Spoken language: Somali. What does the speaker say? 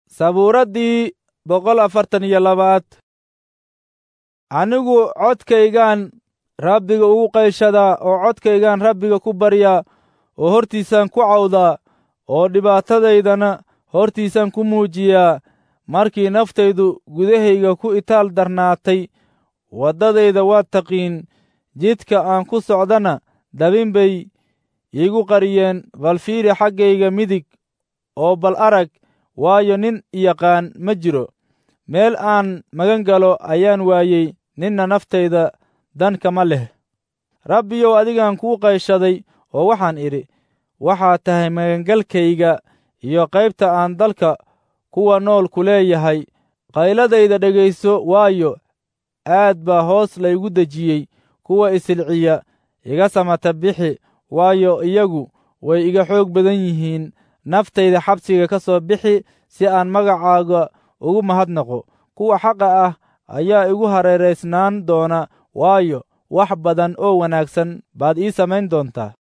sabuuraddii boqol afartan iyo labaad anigu codkaygaan rabbiga ugu qayshadaa oo codkaygaan rabbiga ku baryaa oo hortiisaan ku cawdaa oo dhibaatadaydana hortiisaan ku muujiyaa markii naftaydu gudahayga ku itaal darnaatay waddadayda waad taqiin jidka aan ku socdana dabin bay iigu qariyeen bal fiiri xaggayga midig oo bal arag waayo nin yaqaan ma jiro meel aan magan galo ayaan waayey ninna naftayda dan kama leh rabbiyow adigaan kuu qayshaday oo waxaan idhi waxaad tahay magangalkayga iyo qaybta aan dalka kuwa nool ku leeyahay qayladayda dhegayso waayo aad baa hoos laygu dejiyey kuwa isilciya iga samata bixi waayo iyagu way iga xoog badan yihiin naftayda xabsiga ka soo bixi si aan magacaaga ugu mahadnaqo kuwa xaqa ah ayaa igu hareeraysnaan doona waayo wax badan oo wanaagsan baad ii samayn doontaa